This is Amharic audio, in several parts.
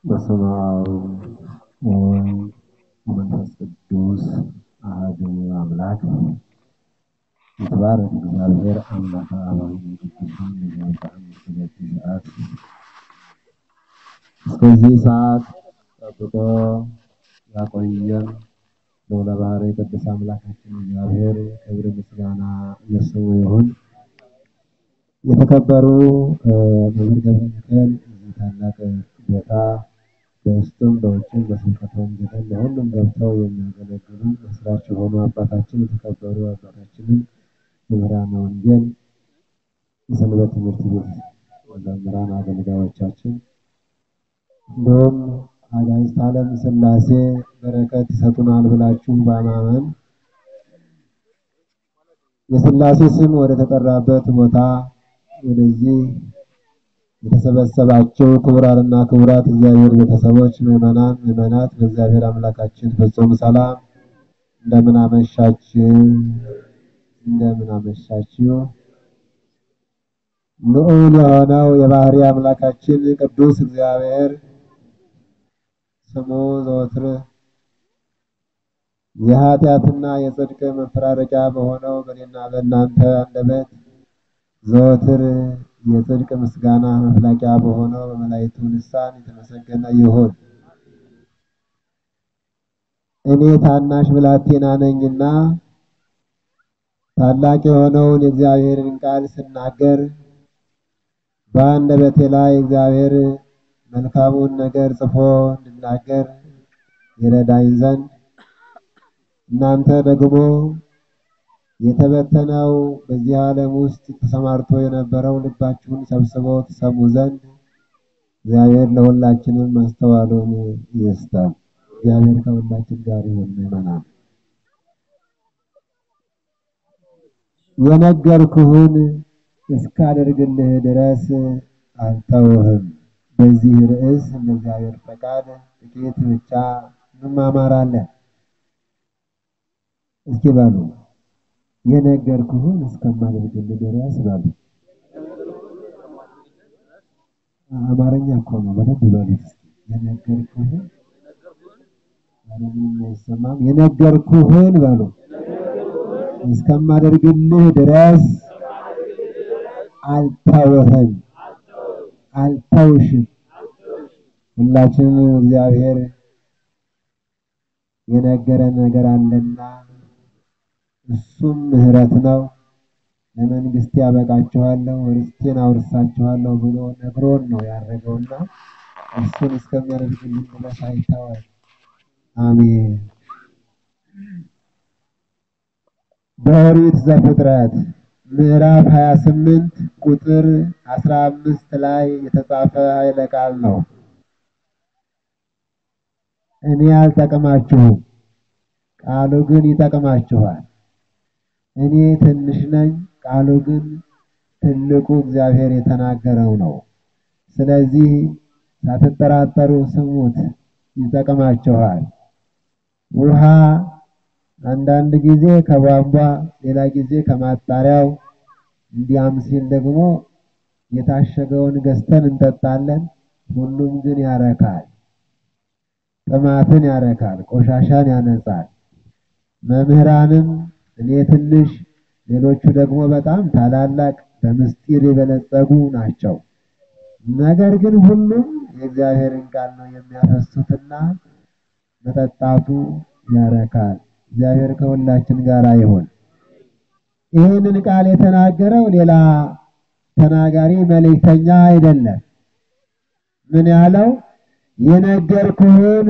በስመ አብ ወወልድ ወመንፈስ ቅዱስ አሐዱ አምላክ ይትባረክ እግዚአብሔር አምላከ አበዊነ ቅዱሳን ለዘወትር እስከዚህ ሰዓት እስከዚህ ሰዓት ጠብቆ ያቆየን ልዑለ ባሕርይ ቅዱስ አምላካችን እግዚአብሔር ክብር ምስጋና ለስሙ ይሁን። የተከበሩ መምህር ገብረ ሚካኤል እዚህ ታላቅ ቦታ በውስጥም በውጭም በስብከተ ወንጌልም በሁሉም ገብተው የሚያገለግሉ መስራች የሆኑ አባታችን የተከበሩ አባታችንን መምህራነ ወንጌል የሰንበት ትምህርት ቤት መምህራን አገልጋዮቻችን እንዲሁም አጋዕዝተ ዓለም ሥላሴ በረከት ይሰጡናል ብላችሁ በማመን የሥላሴ ስም ወደ ተጠራበት ቦታ ወደዚህ የተሰበሰባቸው ክቡራንና ክቡራት እግዚአብሔር ቤተሰቦች ምዕመናን፣ ምዕመናት በእግዚአብሔር አምላካችን ፍጹም ሰላም እንደምን አመሻችሁ፣ እንደምን አመሻችሁ። ልዑል የሆነው የባሕርይ አምላካችን ቅዱስ እግዚአብሔር ስሙ ዘወትር የኃጢአትና የጽድቅ መፈራረቂያ በሆነው በእኔና በእናንተ አንደበት ዘወትር የጽድቅ ምስጋና መፍላቂያ በሆነው በመላእክቱ ልሳን የተመሰገነ ይሁን። እኔ ታናሽ ብላቴና ነኝና ታላቅ የሆነውን የእግዚአብሔርን ቃል ስናገር በአንደበቴ ላይ እግዚአብሔር መልካሙን ነገር ጽፎ እንድናገር ይረዳኝ ዘንድ እናንተ ደግሞ የተበተነው በዚህ ዓለም ውስጥ ተሰማርቶ የነበረው ልባችሁን ሰብስቦ ትሰሙ ዘንድ እግዚአብሔር ለሁላችንም ማስተዋሉን ይስጠን። እግዚአብሔር ከሁላችን ጋር ይሁን። ምዕመናን የነገርኩህን እስካደርግልህ ድረስ አልተውህም። በዚህ ርዕስ እንደ እግዚአብሔር ፈቃድ ጥቂት ብቻ እንማማራለን። እስኪ በሉ የነገርኩህን እስከማደርግልህ ድረስ በሉ። አማርኛ እኮ ነው። በደንብ በሉት እስኪ የነገርኩህን ምንም አይሰማም። የነገርኩህን በሉ እስከማደርግልህ ድረስ አልተውህም፣ አልተውሽም። ሁላችንም እግዚአብሔር የነገረን ነገር አለና እሱም ምሕረት ነው። ለመንግስቴ ያበቃችኋለሁ ርስቴን አውርሳችኋለሁ ብሎ ነግሮን ነው ያደረገውና እሱን እስከሚያደርግልን ድረስ አይተወን። አሜን። በኦሪት ዘፍጥረት ምዕራፍ 28 ቁጥር 15 ላይ የተጻፈ ኃይለ ቃል ነው። እኔ አልጠቅማችሁም፣ ቃሉ ግን ይጠቅማችኋል። እኔ ትንሽ ነኝ፣ ቃሉ ግን ትልቁ እግዚአብሔር የተናገረው ነው። ስለዚህ ሳትጠራጠሩ ስሙት፣ ይጠቅማችኋል። ውሃ አንዳንድ ጊዜ ከቧንቧ ሌላ ጊዜ ከማጣሪያው እንዲያም ሲል ደግሞ የታሸገውን ገዝተን እንጠጣለን። ሁሉም ግን ያረካል፣ ጥማትን ያረካል፣ ቆሻሻን ያነጻል። መምህራንም እኔ ትንሽ ሌሎቹ ደግሞ በጣም ታላላቅ በምስጢር የበለጸጉ ናቸው። ነገር ግን ሁሉም የእግዚአብሔርን ቃል ነው የሚያፈሱትና መጠጣቱ ያረካል። እግዚአብሔር ከሁላችን ጋር ይሁን። ይህንን ቃል የተናገረው ሌላ ተናጋሪ መልእክተኛ አይደለም። ምን ያለው የነገርኩህን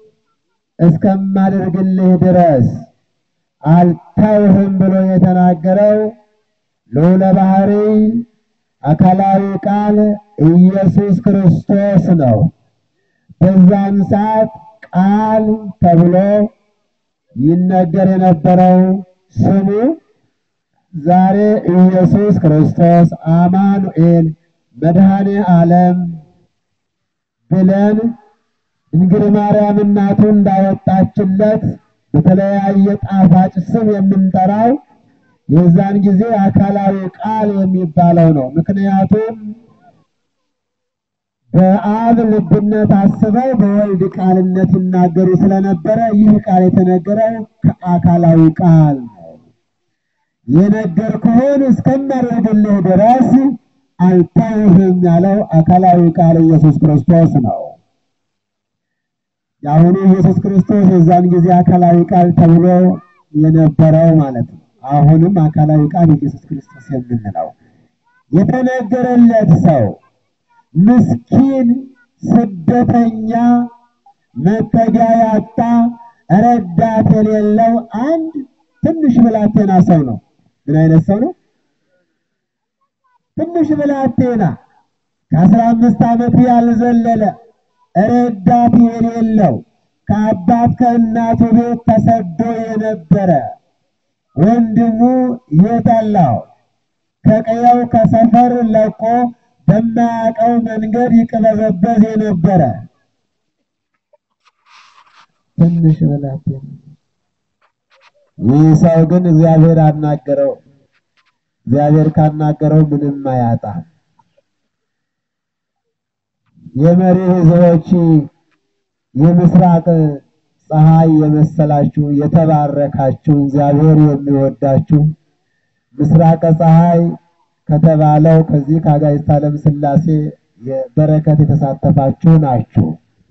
እስከማደርግልህ ድረስ አልተውህም ብሎ የተናገረው ልዑለ ባሕርይ አካላዊ ቃል ኢየሱስ ክርስቶስ ነው። በዛን ሰዓት ቃል ተብሎ ይነገር የነበረው ስሙ ዛሬ ኢየሱስ ክርስቶስ አማኑኤል መድኃኔ ዓለም ብለን ድንግል ማርያም እናቱ እንዳወጣችለት በተለያየ ጣፋጭ ስም የምንጠራው የዛን ጊዜ አካላዊ ቃል የሚባለው ነው። ምክንያቱም በአብ ልብነት አስበው በወልድ ቃልነት ይናገሩ ስለነበረ ይህ ቃል የተነገረው ከአካላዊ ቃል ነው። የነገርኩህን እስከማደርግልህ ድረስ አልተውህም ያለው አካላዊ ቃል ኢየሱስ ክርስቶስ ነው። የአሁኑ ኢየሱስ ክርስቶስ የዛን ጊዜ አካላዊ ቃል ተብሎ የነበረው ማለት ነው። አሁንም አካላዊ ቃል ኢየሱስ ክርስቶስ የምንለው የተነገረለት ሰው ምስኪን፣ ስደተኛ፣ መጠጊያ ያጣ፣ ረዳት የሌለው አንድ ትንሽ ብላቴና ሰው ነው። ምን አይነት ሰው ነው? ትንሽ ብላቴና ከአስራ አምስት ዓመት ያልዘለለ ረዳት የሌለው ከአባት ከእናቱ ቤት ተሰዶ የነበረ ወንድሙ የጠላው ከቀየው ከሰፈር ለቆ በማያውቀው መንገድ ይቅበዘበዝ የነበረ ትንሽ ብላቴና። ይህ ሰው ግን እግዚአብሔር አናገረው። እግዚአብሔር ካናገረው ምንም አያጣም። የመሪ ሕዝቦች የምስራቅ ፀሐይ የመሰላችሁ የተባረካችሁ እግዚአብሔር የሚወዳችሁ ምስራቀ ፀሐይ ከተባለው ከዚህ ከአጋዕዝተ ዓለም ሥላሴ የበረከት የተሳተፋችሁ ናችሁ።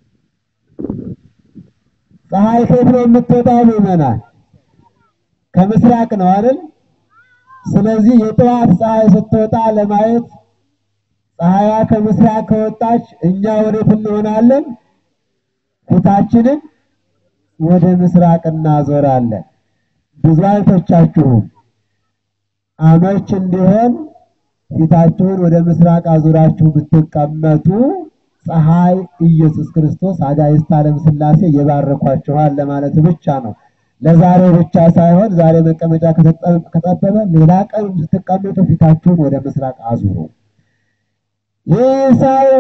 ፀሐይ ከየት ነው የምትወጣው? ምዕመናን ከምስራቅ ነው አይደል? ስለዚህ የጠዋት ፀሐይ ስትወጣ ለማየት ፀሐያ ከምስራቅ ከወጣች እኛ ወዴት እንሆናለን? ፊታችንን ወደ ምስራቅ እናዞራለን። ብዙ አይቶቻችሁም አመች እንዲሆን ፊታችሁን ወደ ምስራቅ አዙራችሁ ብትቀመጡ ፀሐይ ኢየሱስ ክርስቶስ አጋዕዝተ ዓለም ሥላሴ ይባርኳችኋል ለማለት ብቻ ነው። ለዛሬ ብቻ ሳይሆን ዛሬ መቀመጫ ከጠበበ ሌላ ቀን ስትቀመጡ ፊታችሁን ወደ ምስራቅ አዙሩ። ይህ ሰው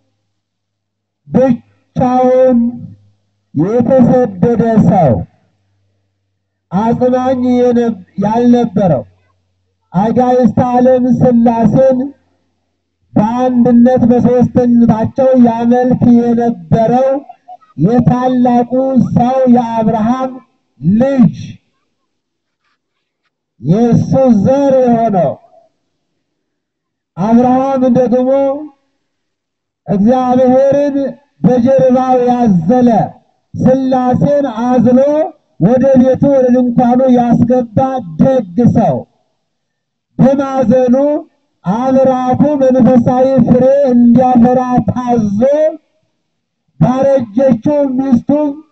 ብቻውን የተሰደደ ሰው አጽናኝ ያልነበረው አጋዕዝተ ዓለም ሥላሴን በአንድነት በሦስትነታቸው ያመልክ የነበረው የታላቁ ሰው የአብርሃም ልጅ የእሱ ዘር የሆነው አብርሃም ደግሞ እግዚአብሔርን በጀርባው ያዘለ ሥላሴን አዝሎ ወደ ቤቱ ወደ ድንኳኑ ያስገባ ደግ ሰው በማዘኑ አብራኩ መንፈሳዊ ፍሬ እንዲያፈራ ታዞ ባረጀችው ሚስቱ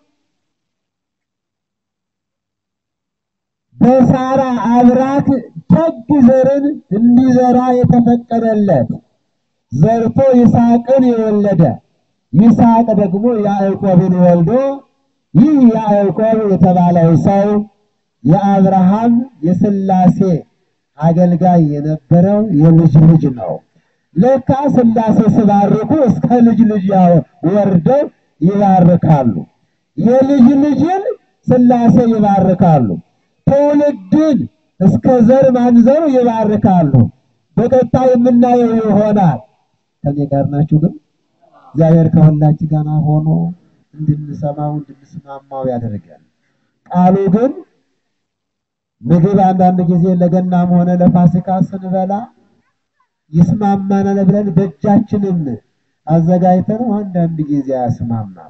በሳራ አብራክ ደግ ዘርን እንዲዘራ የተፈቀደለት ዘርቶ ይስሐቅን የወለደ ይስሐቅ ደግሞ ያዕቆብን ወልዶ ይህ ያዕቆብ የተባለው ሰው የአብርሃም የሥላሴ አገልጋይ የነበረው የልጅ ልጅ ነው። ለካ ሥላሴ ሲባርኩ እስከ ልጅ ልጅ ወርደው ይባርካሉ። የልጅ ልጅን ሥላሴ ይባርካሉ። ትውልድን እስከ ዘር ማንዘሩ ይባርካሉ። በቀጣይ የምናየው ይሆናል። ከኔ ጋር ናችሁ? ግን እግዚአብሔር ከሁላችን ጋር ሆኖ እንድንሰማው እንድንስማማው ያደርጋል። ቃሉ ግን ምግብ አንዳንድ ጊዜ ለገናም ሆነ ለፋሲካ ስንበላ ይስማማናል ብለን በእጃችንም አዘጋጅተን አንዳንድ ጊዜ አያስማማም።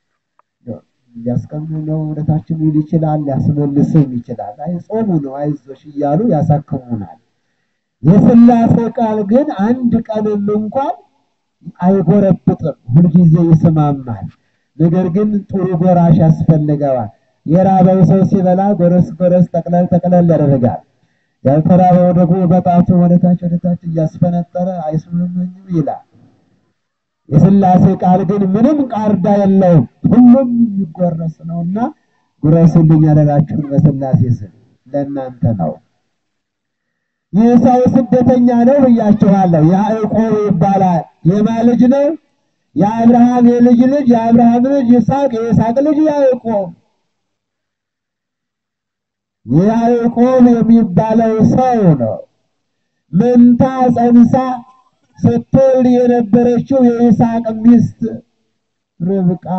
ሊያስቀምነው ወደታችን ይል ይችላል፣ ሊያስመልስም ይችላል። አይ ጾሙ ነው አይዞሽ እያሉ ያሳክሙናል። የሥላሴ ቃል ግን አንድ ቀንም እንኳን አይጎረብጥም፣ ሁልጊዜ ይስማማል። ነገር ግን ጥሩ ጎራሽ ያስፈልገዋል። የራበው ሰው ሲበላ ጎረስ ጎረስ ጠቅለል ጠቅለል ያደርጋል። ያልተራበው ደግሞ በጣቱ ወደታች ወደታች እያስፈነጠረ አይስምምኝም ይላል። የሥላሴ ቃል ግን ምንም ቃርዳ የለውም፣ ሁሉም የሚጎረስ ነውና ጉረሱልኝ ያደራችሁን በሥላሴ ስም ለእናንተ ነው። ይህ ሰው ስደተኛ ነው ብያችኋለሁ። ያዕቆብ ይባላል። የማን ልጅ ነው? የአብርሃም የልጅ ልጅ የአብርሃም ልጅ ይስሐቅ፣ የይስሐቅ ልጅ ያዕቆብ። ያዕቆብ የሚባለው ሰው ነው። መንታ ጸንሳ ስትወልድ የነበረችው የይስሐቅ ሚስት ርብቃ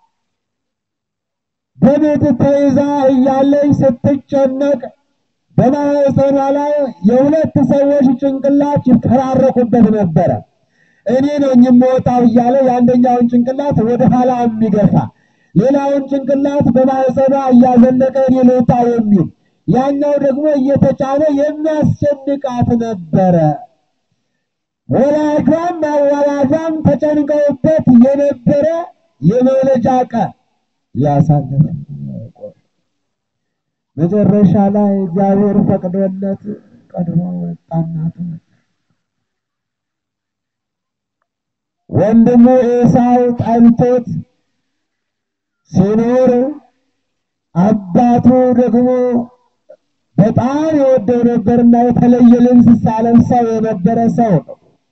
በቤት ተይዛ እያለች ስትጨነቅ በማህፀኗ ላይ የሁለት ሰዎች ጭንቅላት ይፈራረቁበት ነበረ። እኔ ነኝ የምወጣው እያለ የአንደኛውን ጭንቅላት ወደ ኋላ የሚገፋ ሌላውን ጭንቅላት በማህፀኗ እያዘለቀ እኔ ልውጣ የሚል ያኛው ደግሞ እየተጫነ የሚያስጨንቃት ነበረ። ወላጇም አዋላጇም ተጨንቀውበት የነበረ የመውለጃ ቀን ያሳለፈ መጨረሻ ላይ እግዚአብሔር ፈቅዶለት ቀድሞ ወጣና ተወለደ። ወንድሙ ኤሳው ጠልቶት ሲኖር አባቱ ደግሞ በጣም የወደው ነበርና የተለየ ልብስ ሳለብሰው የነበረ ሰው ነው።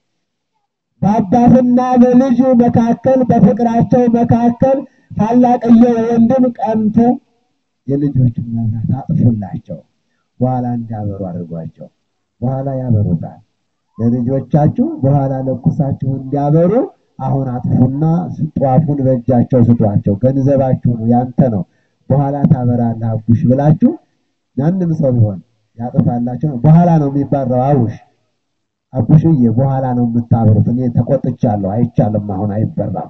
በአባትና በልጅ መካከል በፍቅራቸው መካከል ታላቅየው ወንድም ቀንቶ የልጆችን መብራት አጥፉላቸው፣ በኋላ እንዲያበሩ አድርጓቸው። በኋላ ያበሩታል። ለልጆቻችሁ በኋላ ለኩሳችሁ እንዲያበሩ አሁን አጥፉና ጧፉን በእጃቸው ስጧቸው። ገንዘባችሁ ነው፣ ያንተ ነው፣ በኋላ ታበራለህ አቡሽ ብላችሁ ማንም ሰው ቢሆን ያጥፋላቸው ነው። በኋላ ነው የሚባረው አቡሽ አቡሽዬ፣ በኋላ ነው የምታበሩት። እኔ ተቆጥቻለሁ፣ አይቻልም፣ አሁን አይበራም።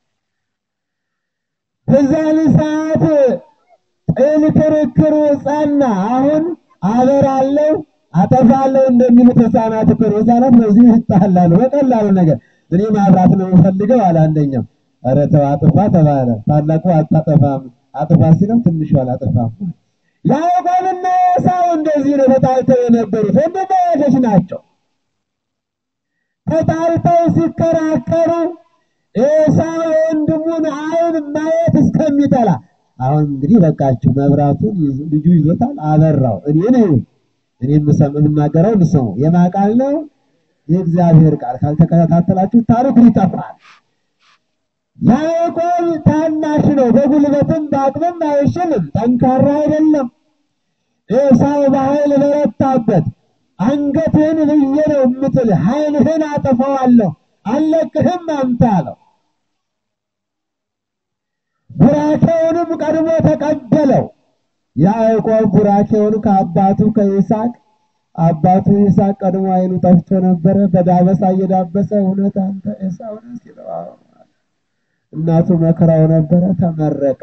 በዛን ሰዓት ጥል ክርክሩ ጸና። አሁን አበራለሁ አጠፋለሁ እንደሚሉት ሕፃናት እኮ ነው። ሕፃናት በዚህ ይጣላሉ በቀላሉ ነገር። እኔ ማብራት ነው የምፈልገው አለ አንደኛው። ኧረ ተው አጥፋ ተባለ። ታላቁ አታጠፋም አጥፋ ሲለው ትንሹ አላጠፋም። ያዕቆብና ኤሳው እንደዚህ ነው ተጣልተው የነበሩት ወንድማማቾች ናቸው። ተጣልተው ሲከራከሩ ኤሳው የወንድሙን ዓይን ማየት እስከሚጠላ አሁን እንግዲህ በቃችሁ፣ መብራቱን ልጁ ይዞታል፣ አበራው። እኔ ነኝ እኔ የምናገረው ልስሙ። የማን ቃል ነው? የእግዚአብሔር ቃል። ካልተከታተላችሁ ታሪኩ ይጠፋል። ያዕቆብ ታናሽ ነው፣ በጉልበትም በአቅምም አይችልም፣ ጠንካራ አይደለም። ኤሳው በኃይል በረታበት። አንገትህን ብዬ ነው የምጥል፣ ኃይልህን አጠፋዋለሁ፣ አልለቅህም አንተ አለው። ቡራኬውንም ቀድሞ ተቀበለው። ያዕቆብ ቡራኬውን ከአባቱ ከይስሐቅ አባቱ ይስሐቅ ቀድሞ ዓይኑ ጠፍቶ ነበረ። በዳበሳ እየዳበሰ እውነት አንተ ኤሳው ነህ ሲለው እናቱ መከራው ነበረ። ተመረቀ።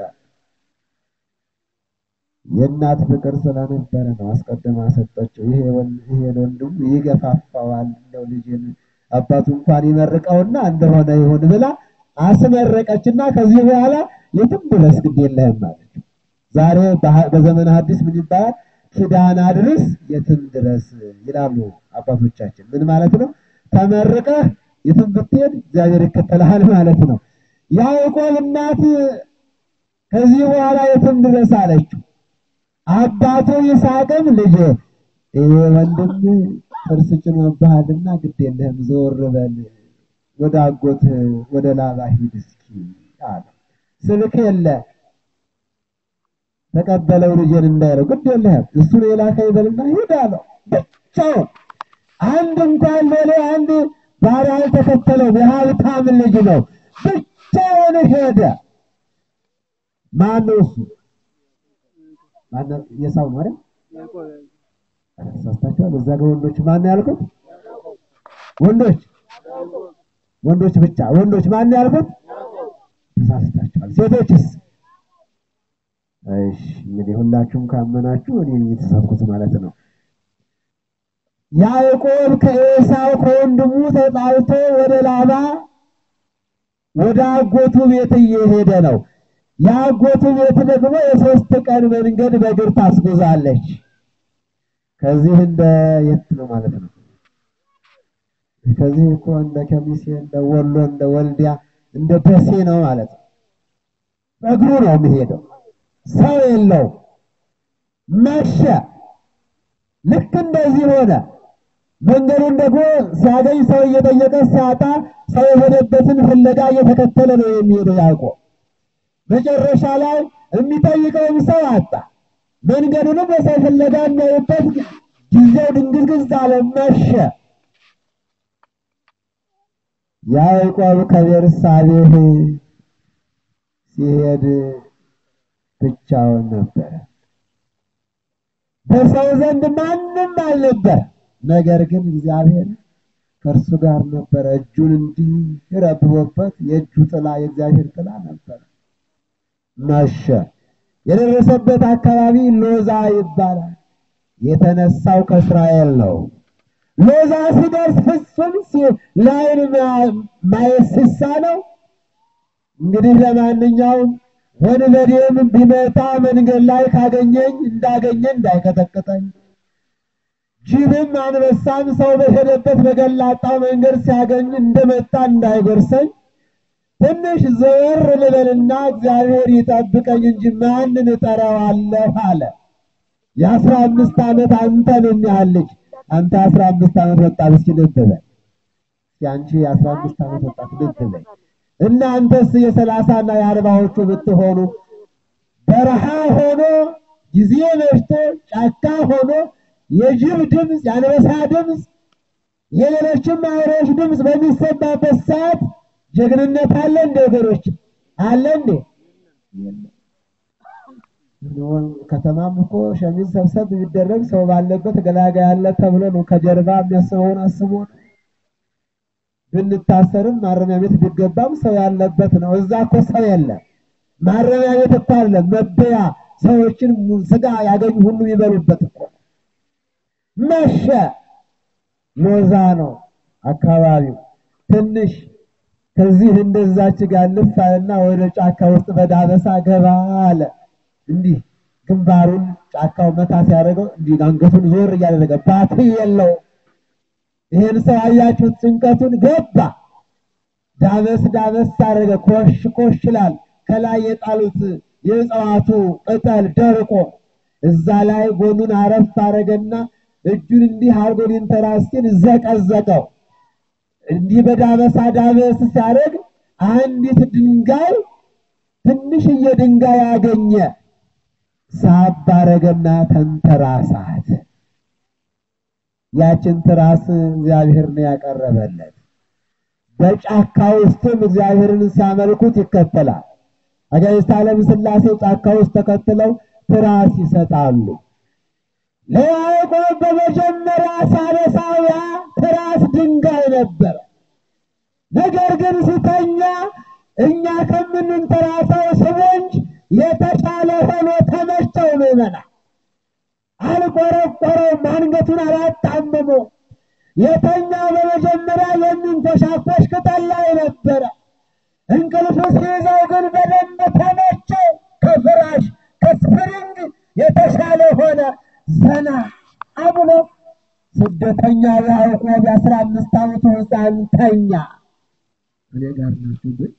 የእናት ፍቅር ስለነበረ ነው አስቀድማ ሰጠችው። ይሄ ወንድሙ ይገፋፋዋል፣ እንደው ልጅን አባቱ እንኳን ይመርቀውና እንደሆነ ይሁን ብላ አስመረቀችና ከዚህ በኋላ የትም ድረስ ግድ የለህም ማለት ዛሬ በዘመነ ሐዲስ ምን ይባላል? ኪዳን አድርስ የትም ድረስ ይላሉ አባቶቻችን። ምን ማለት ነው? ተመርቀህ የትም ብትሄድ እግዚአብሔር ይከተልሃል ማለት ነው። ያዕቆብ እናት ከዚህ በኋላ የትም ድረስ አለችው። አባቱ ይስሐቅም ልጅ ይሄ ወንድም ጥርስ ጭኖብሃልና ግድ የለህም ዞር በል ወደ አጎት ወደ ላባ ሂድ እስኪ አለ። ስልክ የለ ተቀበለው ልጄን እንዳይለው ግድ የለህም እሱን የላከኝ በልና ሂድ አለው። ብቻውን አንድ እንኳን ሎሌ አንድ ባሪያ አልተከተለውም። የሀብታም ልጅ ነው። ብቻውን ሄደ። ማነው እሱ? ማነው? የሳው ነው አይደል? ሳስታችኋል። እዛ ጋር ወንዶች ማን ያልኩት? ወንዶች ወንዶች ብቻ ወንዶች ማን ያልኩት? ተሳስታችኋል። ሴቶችስ? እሺ እንግዲህ ሁላችሁም ካመናችሁ እኔ የተሳትኩት ማለት ነው። ያዕቆብ ከኤሳው ከወንድሙ ተጣልቶ ወደ ላባ ወደ አጎቱ ቤት እየሄደ ነው። የአጎቱ ቤት ደግሞ የሶስት ቀን መንገድ በእግር ታስጉዛለች። ከዚህ እንደ የት ነው ማለት ነው? ከዚህ እኮ እንደ ከሚሴ እንደ ወሎ እንደ ወልዲያ እንደ ደሴ ነው ማለት ነው። በእግሩ ነው የሚሄደው። ሰው የለው። መሸ። ልክ እንደዚህ ሆነ። መንገዱን ደግሞ ሲያገኝ ሰው እየጠየቀ ሲያጣ ሰው የሆነበትን ፍለጋ እየተከተለ ነው የሚሄደው ያዕቆብ። መጨረሻ ላይ የሚጠይቀውም ሰው አጣ። መንገዱንም በሰው ፍለጋ የሚያዩበት ጊዜው ድንግዝግዝ አለ። መሸ። ያዕቆብ ከቤርሳቤህ ሲሄድ ብቻውን ነበረ። በሰው ዘንድ ማንም አልነበር። ነገር ግን እግዚአብሔር ከእርሱ ጋር ነበረ። እጁን እንዲህ ረብቦበት የእጁ ጥላ የእግዚአብሔር ጥላ ነበረ። መሸ። የደረሰበት አካባቢ ሎዛ ይባላል። የተነሳው ከእስራኤል ነው። ሎዛ ሲደርስ ፍጹም ለዓይን ማየት ሲሳነው እንግዲህ ለማንኛውም ወንበዴም ቢመጣ መንገድ ላይ ካገኘኝ እንዳገኘ እንዳይቀጠቅጠኝ፣ ጅብም አንበሳም ሰው በሄደበት በገላጣው መንገድ ሲያገኝ እንደመጣ እንዳይጎርሰኝ ትንሽ ዘወር ልበልና እግዚአብሔር ይጠብቀኝ እንጂ ማንን እጠራዋለሁ አለ። የአስራ አምስት ዓመት አንተን የሚያህል ልጅ አንተ አስራ አምስት ዓመት ወጣት እስኪ ልብ በል እስኪ አንቺ የአስራ አምስት ዓመት ወጣት ልብ በል እናንተስ የሰላሳና የአርባዎቹ ብትሆኑ በረሃ ሆኖ ጊዜ መሽቶ ጫካ ሆኖ የጅብ ድምፅ፣ የአንበሳ ድምፅ፣ የሌሎችም አውሬዎች ድምፅ በሚሰማበት ሰዓት ጀግንነት አለ እንደ ወገኖች አለ እንዴ? ከተማም እኮ ሸሚዝ ሰብሰብ ቢደረግ ሰው ባለበት ገላጋይ አለ ተብሎ ነው። ከጀርባ የሚያስበውን አስቦ ነው። ብንታሰርም ማረሚያ ቤት ቢገባም ሰው ያለበት ነው። እዛ እኮ ሰው የለም። ማረሚያ ቤት እኮ አለ መበያ ሰዎችን ስጋ ያገኙ ሁሉ የሚበሉበት እኮ መሸ። ሎዛ ነው አካባቢው ትንሽ ከዚህ እንደዛች ጋር ልፍ አለና ወደ ጫካ ውስጥ በዳበሳ ገባ አለ። እንዲህ ግንባሩን ጫካው መታ ሲያደርገው እንዲህ አንገቱን ዞር እያደረገ ባት የለው። ይሄን ሰው አያችሁት? ጭንቀቱን ገባ። ዳበስ ዳበስ አደረገ። ኮሽ ኮሽ ይላል። ከላይ የጣሉት የእጽዋቱ ቅጠል ደርቆ እዛ ላይ ጎኑን አረፍ አደረገና እጁን እንዲህ አድርጎ ሊንተራስ ሲል ዘቀዘቀው። እንዲህ በዳበሳ ዳበስ ሲያደርግ አንዲት ድንጋይ ትንሽዬ ድንጋይ አገኘ። ሳብ አደረገና ተንተራሳት። ያችን ትራስ እግዚአብሔር ነው ያቀረበለት። በጫካ ውስጥም እግዚአብሔርን ሲያመልኩት ይከተላል። አጋዕዝተ ዓለም ሥላሴ ጫካ ውስጥ ተከትለው ትራስ ይሰጣሉ። ለያዕቆብ በመጀመሪያ ሳነሳው ያ ትራስ ድንጋይ ነበረ። ነገር ግን ሲተኛ እኛ ከምንንተራሰው ስቦንጅ የተሻለ ሆኖ ተመቸው። ምዕመና አልቆረቆረውም፣ አንገቱን አላጣመመው። የተኛው በመጀመሪያ የሚንኮሻኮሽ ቅጠል ላይ ነበረ። እንቅልፍ ሲይዘው ግን በደንብ ተመቸው። ከፍራሽ ከስፕሪንግ የተሻለ ሆነ። ዘና አብሎ ስደተኛ ያዕቆብ የአስራ አምስት ዓመቱ ሕፃን ተኛ። እኔ ጋር ናችሁ ግን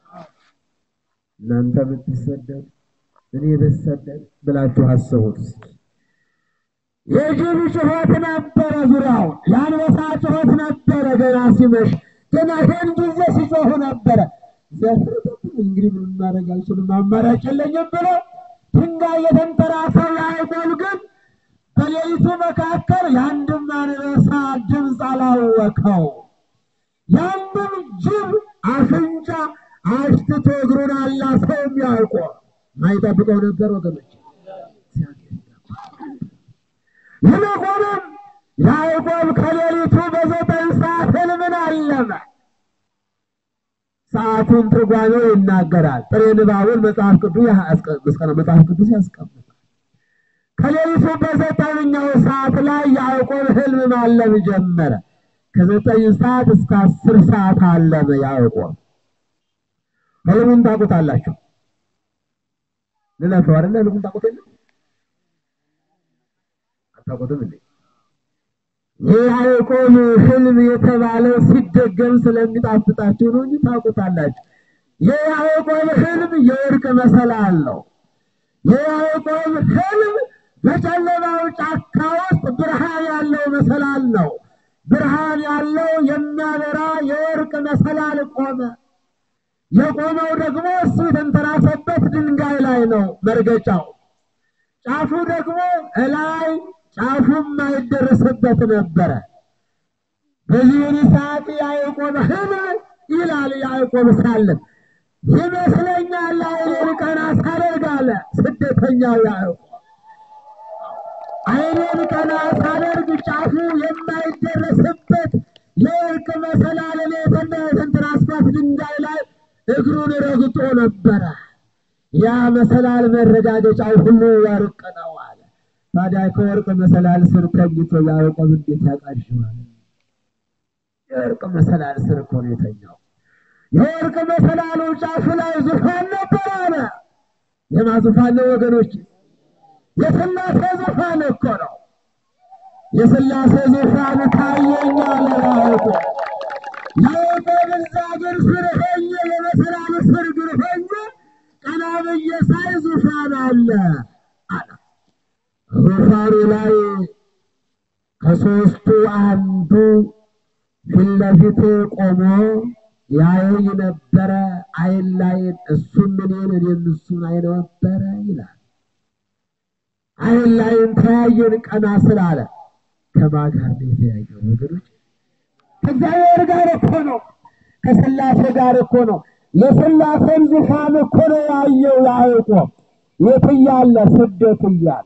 እናንተ ብትሰደድ እኔ ብሰደድ ብላችሁ አስቡት እስኪ። የጅብ ጩኸት ነበረ ዙሪያውን፣ የአንበሳ ጩኸት ነበረ ገና ሲመሽ፣ ገና ይህን ጊዜ ሲጮሁ ነበረ። ዘፍርበት እንግዲህ ምን ማድረግ አልችልም፣ አማራጭ የለኝም ብሎ ድንጋይ የተንተራሰው ያዕቆብ ግን በሌሊቱ መካከል የአንድም አንበሳ ድምፅ አላወቀው። የአንድም ጅብ አፍንጫ አሽትቶ እግሩን አላሰው የሚያውቆ ማይጠብቀው ነበር ወገኖች። ይልቁንም ያዕቆብ ከሌሊቱ በዘጠኝ ሰዓት ሕልምን አለመ። ሰዓቱን ትርጓሜው ይናገራል። ጥሬ ንባቡን መጽሐፍ ቅዱስ ያስቀምጣል። መጽሐፍ ቅዱስ ያስቀምጣል። ከሌሊቱ በዘጠነኛው ሰዓት ላይ ያዕቆብ ሕልም ማለም ጀመረ። ከዘጠኝ ሰዓት እስከ አስር ሰዓት አለመ ያዕቆብ። ሕልሙን ታውቁታላችሁ። ልለፈው አይደለ? ሕልሙን ታውቁት የለ አታውቁትም እንዴ? የያዕቆብ ሕልም የተባለው ሲደገም ስለሚጣፍጣችሁ ነው እንጂ ታውቁታላችሁ። የያዕቆብ ሕልም የወርቅ መሰላል ነው። የያዕቆብ ሕልም በጨለማው ጫካ ውስጥ ብርሃን ያለው መሰላል ነው። ብርሃን ያለው የሚያበራ የወርቅ መሰላል ቆመ። የቆመው ደግሞ እሱ የተንተራሰበት ድንጋይ ላይ ነው መርገጫው። ጫፉ ደግሞ እላይ ጫፉም አይደረስበት ነበረ። በዚህን ሰዓት ያዕቆብ ሕልም ይላል ያዕቆብ ሳለ ይመስለኛል አይኔን ቀና ሳደርግ አለ ስደተኛው ያዕቆብ አይኔን ቀና ሳደርግ ጫፉ የማይደረስበት የወርቅ መሰላል ሌትና የስንት አስፋልት ድንጋይ ላይ እግሩን ረግጦ ነበረ። ያ መሰላል መረጋገጫው ሁሉ ወርቅ ነው አለ። ታዲያ ከወርቅ መሰላል ስር ተኝቶ ያዕቆብ እንዴት ያቃዥዋል? የወርቅ መሰላል ስር እኮ ነው የተኛው። የወርቅ መሰላሉ ጫፉ ላይ ዙፋን ነበር አለ። የማ ዙፋን ነው ወገኖች? የሥላሴ ዙፋን እኮ ነው። የሥላሴ ዙፋን ታየኛል ያዕቆብ ያዕቆብ እዛ እግር ስር ሆኜ የመሰላሉ ስር እግር ሆኜ ቀና ብዬ ሳይ ዙፋን አለ አለ። ዙፋኑ ላይ ከሦስቱ አንዱ ፊት ለፊት ቆሞ ያየኝ ነበረ። አይን ላይን እሱም እኔን እኔም እሱን አይ ነበረ ይላል። አይን ላይን ተያየን ቀና ስላለ ከማን ጋር ነው የተያየው ወገኖች? ከእግዚአብሔር ጋር እኮ ነው። ከሥላሴ ጋር እኮ ነው። የሥላሴን ዙፋን እኮ ነው ያየው ያዕቆብ። የት እያለ? ስደት እያለ።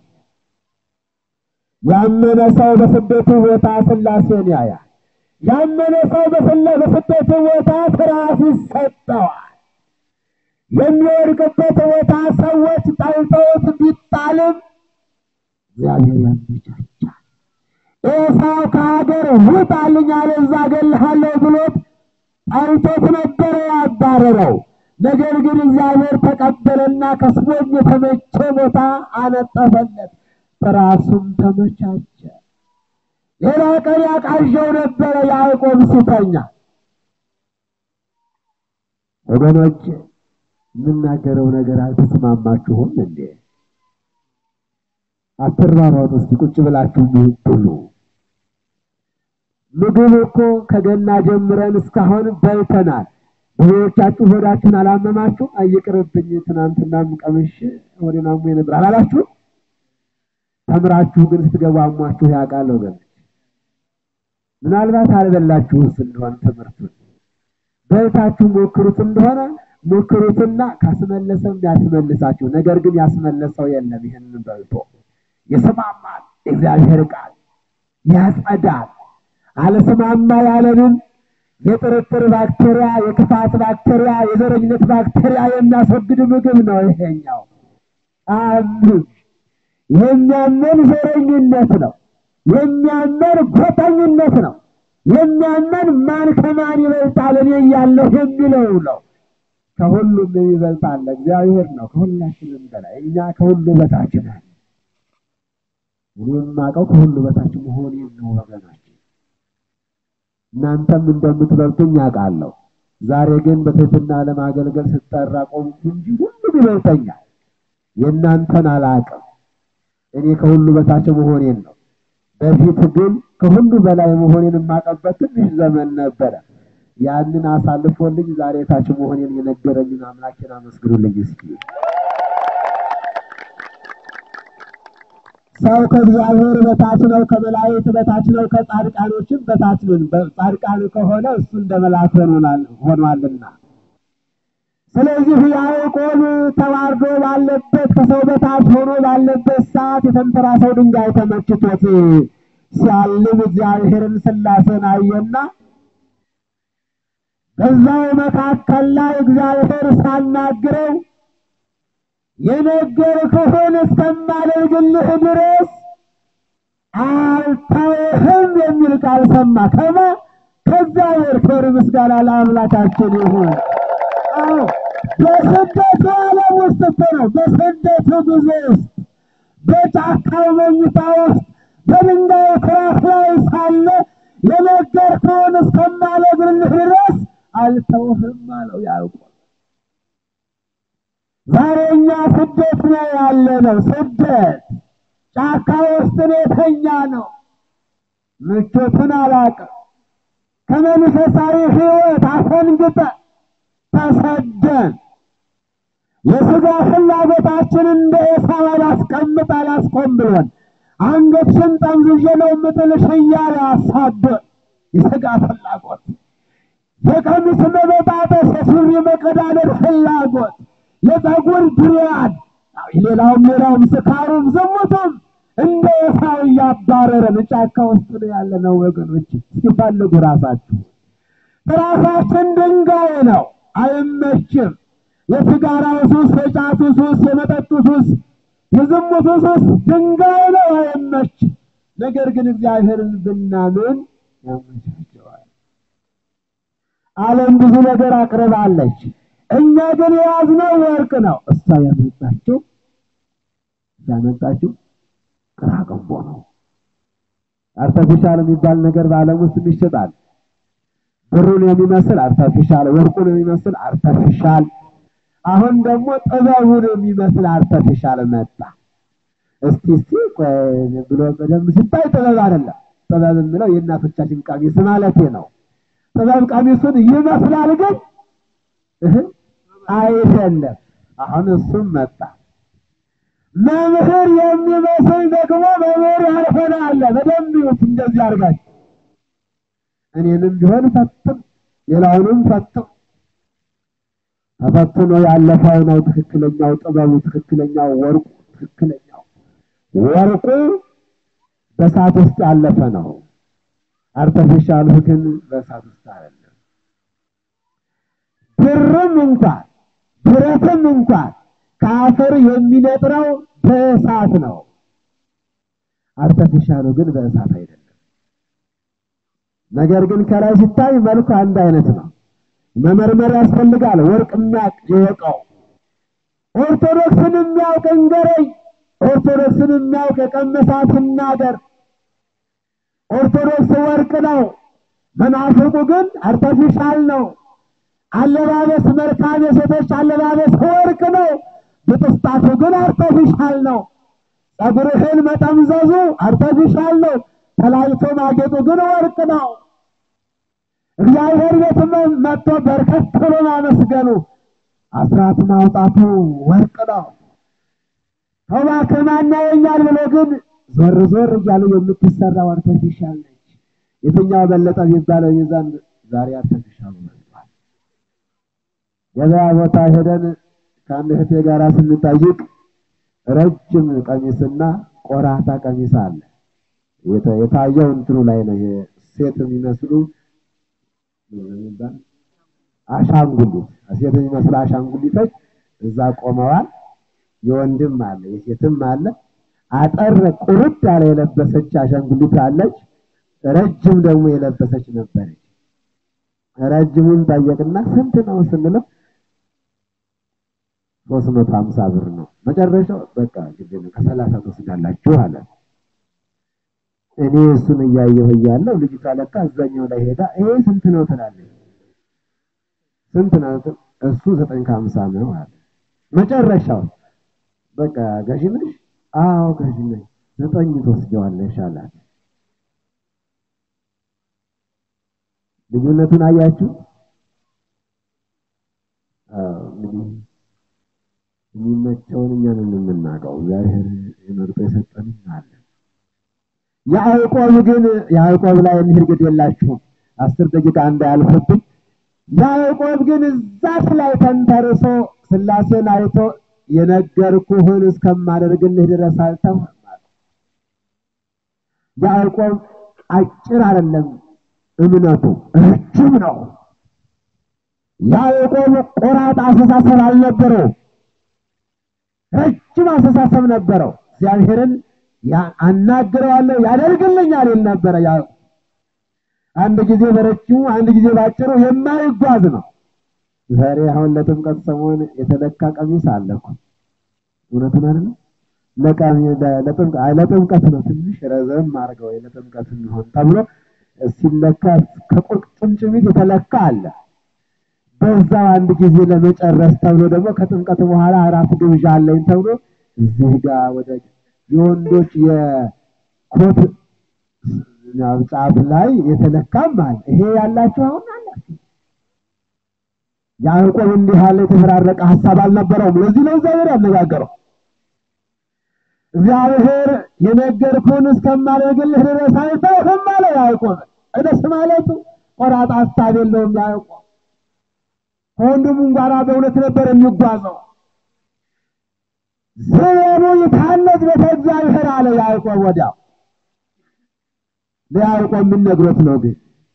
ያመነ ሰው በስደቱ ቦታ ሥላሴን ያያል። ያመነ ሰው በስደቱ ቦታ ፍርሃት ይሰጠዋል። የሚወድቅበት ቦታ ሰዎች ጠልተውት ቢጣልም እግዚአብሔር ያመቻቻል። ኤሳው ከሀገር ውጣልኝ አለዛ እገልሃለሁ ብሎት ጠልቶት ነበረ ያባረረው። ነገር ግን እግዚአብሔር ተቀበለና ከስቦም የተመቸ ቦታ አነጠፈለት፣ ራሱም ተመቻቸ። ሌላ ቀን ያቃዣው ነበረ ያዕቆብ ሲተኛ። ወገኖች የምናገረው ነገር አልተስማማችሁም እንዴ? አትሯሯጡ። እስቲ ቁጭ ብላችሁ ብሉ። ምግብ እኮ ከገና ጀምረን እስካሁን በልተናል። ብዙዎቻችሁ ሆዳችሁን አላመማችሁ? አይቅርብኝ ትናንትናም ቀምሼ ሆዴን አሞኝ ነበር አላላችሁ? ተምራችሁ ግን ስትገቡ አሟችሁ ያውቃል ወገኖች። ምናልባት አልበላችሁስ እንደሆነ ትምህርቱን በልታችሁ ሞክሩት እንደሆነ ሞክሩትና ካስመለሰም ያስመልሳችሁ። ነገር ግን ያስመለሰው የለም። ይህንን በልቶ ይስማማል። እግዚአብሔር ቃል ያጸዳል። አልስማማ ያለንን የጥርጥር ባክቴሪያ፣ የክፋት ባክቴሪያ፣ የዘረኝነት ባክቴሪያ የሚያስወግድ ምግብ ነው ይሄኛው። አምን የሚያመን ዘረኝነት ነው። የሚያመን ጎጠኝነት ነው። የሚያመን ማን ከማን ይበልጣል እኔ እያለሁ የሚለው ነው። ከሁሉም ይበልጣል እግዚአብሔር ነው። ከሁላችንም በላይ እኛ ከሁሉ በታች ነን። እኔ የማውቀው ከሁሉ በታች መሆኔን ነው ወገናችን። እናንተም እንደምትበልጡኝ ያውቃለሁ። ዛሬ ግን በትህትና ለማገልገል ስጠራ ቆምኩ እንጂ ሁሉም ይበልጠኛል። የእናንተን አላውቅም። እኔ ከሁሉ በታች መሆኔን ነው። በፊት ግን ከሁሉ በላይ መሆኔን የማውቅበት ትንሽ ዘመን ነበረ። ያንን አሳልፎልኝ ዛሬ ታች መሆኔን የነገረኝን አምላኬን አመስግኑልኝ እስኪ። ሰው ከእግዚአብሔር በታች ነው፣ ከመላእክት በታች ነው፣ ከጻድቃኖችም በታች ነው። ጻድቃን ከሆነ እሱ እንደ መልአክ ሆኗልና። ስለዚህ ያዕቆብ ተዋርዶ ባለበት ከሰው በታች ሆኖ ባለበት ሰዓት የተንተራሰው ድንጋይ ተመችቶት ሲያልም እግዚአብሔርን ሥላሴን አየና በዛው መካከል ላይ እግዚአብሔር ሳናግረው የነገርኩህን እስከማደርግልህ ድረስ አልተውህም የሚል ቃል ሰማ። ከማ ከእግዚአብሔር ክብር ምስጋና ለአምላካችን ይሁን። አዎ በስደቱ ዓለም ውስጥ እኮ ነው። በስደቱ ጊዜ ውስጥ በጫካው መኝታ ውስጥ በድንጋይ ትራስ ላይ ሳለ የነገርኩህን እስከማደርግልህ ድረስ አልተውህም አለው ያዕቆብ። ዛሬ እኛ ስደት ነው ያለ ነው። ስደት ጫካ ውስጥ ነው የተኛ ነው። ምቾቱን አላውቅም። ከመንፈሳዊ ሕይወት አፈንግጠ ተሰደን የሥጋ ፍላጎታችን እንደ ኤሳው አላስቀምጥ አላስቆም ብሎን አንገትሽን ጠምዝዤ ነው የምጥልሽ እያለ አሳዶን የሥጋ ፍላጎት የቀሚስ መበጣጠስ፣ የሱሪ መቀዳደር ፍላጎት፣ የፀጉር ድሪያን፣ ሌላውም ሌላውም ስካሩም ዝሙቱም እንደ ኤሳው እያባረረን ጫካ ውስጥ ነው ያለነው ወገኖች። እስኪ ፈልጉ ራሳችሁ። ራሳችን ድንጋይ ነው፣ አይመችም። የሲጋራው ሱስ፣ የጫቱ ሱስ፣ የመጠጡ ሱስ፣ የዝሙቱ ሱስ ድንጋይ ነው፣ አይመችም። ነገር ግን እግዚአብሔርን ብናምን ያመቻቸዋል። ዓለም ብዙ ነገር አቅርባለች። እኛ ግን የያዝነው ወርቅ ነው። እሷ ያመጣችው ያመጣችው ቅራቅንቦ ነው። አርተፊሻል የሚባል ነገር በዓለም ውስጥ ይሸጣል። ብሩን የሚመስል አርተፊሻል፣ ወርቁን የሚመስል አርተፊሻል፣ አሁን ደግሞ ጥበቡን የሚመስል አርተፊሻል መጣ። እስቲ እስቲ ቆይ ብሎ በደንብ ሲታይ ጥበብ አይደለም። ጥበብ የምለው የእናቶቻችን ቀሚስ ማለቴ ነው። ጥበብ ቀሚሱን ይመስላል ግን እህ አይደለም። አሁን እሱም መጣ። መምህር የሚመስል ደግሞ መምህር ያልሆነ አለ። በደንብ ይሁት እንደዚህ አድርጋችሁ እኔንም ቢሆን ፈትም ሌላውንም ፈትም። ተፈትኖ ያለፈው ነው ትክክለኛው ጥበቡ፣ ትክክለኛው ወርቁ፣ ትክክለኛው ወርቁ በእሳት ውስጥ ያለፈ ነው። አርተፊሻሉ ግን በእሳት ውስጥ አይደለም። ብርም እንኳን ብረትም እንኳን ከአፈር የሚነጥረው በእሳት ነው። አርተፊሻሉ ግን በእሳት አይደለም። ነገር ግን ከላይ ሲታይ መልኩ አንድ አይነት ነው። መመርመር ያስፈልጋል። ወርቅ የሚያውቅ ይወቀው። ኦርቶዶክስን የሚያውቅ እንገረኝ። ኦርቶዶክስን የሚያውቅ የቀመሳት ይናገር። ኦርቶዶክስ ወርቅ ነው። መናፍቁ ግን አርተፊሻል ነው። አለባበስ መልካም የሴቶች አለባበስ ወርቅ ነው። ብጥስጣቱ ግን አርተፊሻል ነው። ጸጉርህን መጠምዘዙ አርተፊሻል ነው። ተላይቶ ማጌጡ ግን ወርቅ ነው። እግዚአብሔር ቤት መጥቶ በርከት ብሎ ማመስገኑ አስራት ማውጣቱ ወርቅ ነው። እባክህ ማን ያየኛል ብሎ ግን ዞር ዞር እያሉ የምትሰራው አርተፊሻል ነች። የትኛው በለጠ የሚባለው ሚዛን ዛሬ አርተፊሻሉ መጥቷል። ገበያ ቦታ ሄደን ከአንድ እህቴ ጋር ስንጠይቅ ረጅም ቀሚስና ቆራታ ቀሚስ አለ። የታየው እንትኑ ላይ ነው። ሴት የሚመስሉ አሻንጉሊት ሴት የሚመስሉ አሻንጉሊቶች እዛ ቆመዋል። የወንድም አለ የሴትም አለ። አጠር ቁርጥ ያለ የለበሰች አሻንጉሊት አለች። ረጅም ደግሞ የለበሰች ነበረች። ረጅሙን ጠየቅና ስንት ነው ስንለው ሶስት መቶ ሀምሳ ብር ነው። መጨረሻው በቃ ግድ ነው ከሰላሳ ትወስዳላችሁ አለ። እኔ እሱን እያየሁ እያለሁ ልጅቷ ለካ እዛኛው ላይ ሄዳ ይሄ ስንት ነው ትላለች። ስንት ነው? እሱ ዘጠኝ ከሀምሳ ነው አለ። መጨረሻው በቃ ገዢ ነሽ? አዎ ገዢ ነኝ። ዘጠኝ ትወስጂዋለሽ አላት። ልዩነቱን አያችሁ? እንግዲህ የሚመቸውን እኛን የምናውቀው እግዚአብሔር የመርጦ የሰጠንም አለ። ያዕቆብ ግን ያዕቆብ ላይ እንሂድ ግድ የላችሁም አስር ደቂቃ እንዳያልፍብኝ። ያዕቆብ ግን እዛች ላይ ተንተርሶ ሥላሴን አይቶ የነገርኩህን እስከማደርግልህ ድረስ አልተውህም አለ። ያዕቆብ አጭር አይደለም እምነቱ ረጅም ነው። ያዕቆብ ቆራጥ አስተሳሰብ አልነበረው፣ ረጅም አስተሳሰብ ነበረው። እግዚአብሔርን አናግረዋለሁ ያደርግልኛል ይል ነበረ ያዕቆብ። አንድ ጊዜ በረጅሙ አንድ ጊዜ ባጭሩ የማይጓዝ ነው። ዛሬ አሁን ለጥምቀት ሰሞን የተለካ ቀሚስ አለ እኮ እውነቱን አይደል? ለጥምቀት ነው ትንሽ ረዘም አድርገው ለጥምቀት የሚሆን ተብሎ ሲለካ ከቁርጭምጭሚት የተለካ አለ። በዛው አንድ ጊዜ ለመጨረስ ተብሎ ደግሞ ከጥምቀት በኋላ አራት ግብዣ አለኝ ተብሎ እዚህ ጋር ወደ የወንዶች የኮት ጫፍ ላይ የተለካም አለ። ይሄ ያላችሁ አሁን አላችሁ። ያዕቆብ እንዲህ ያለ የተፈራረቀ ሐሳብ አልነበረውም። ለዚህ ነው እግዚአብሔር ያነጋገረው። እግዚአብሔር የነገርኩህን እስከማደርግልህ ድረስ አልተውህም አለ ያዕቆብ። እደስ ማለቱ ቆራጥ ሀሳብ የለውም ያዕቆብ። ከወንድሙም ጋር በእውነት ነበር የሚጓዘው። ስሙ ይታነጽ ቤተ እግዚአብሔር አለ ያዕቆብ። ወዲያው ለያዕቆብ ምን ነግሮት ነው ግን?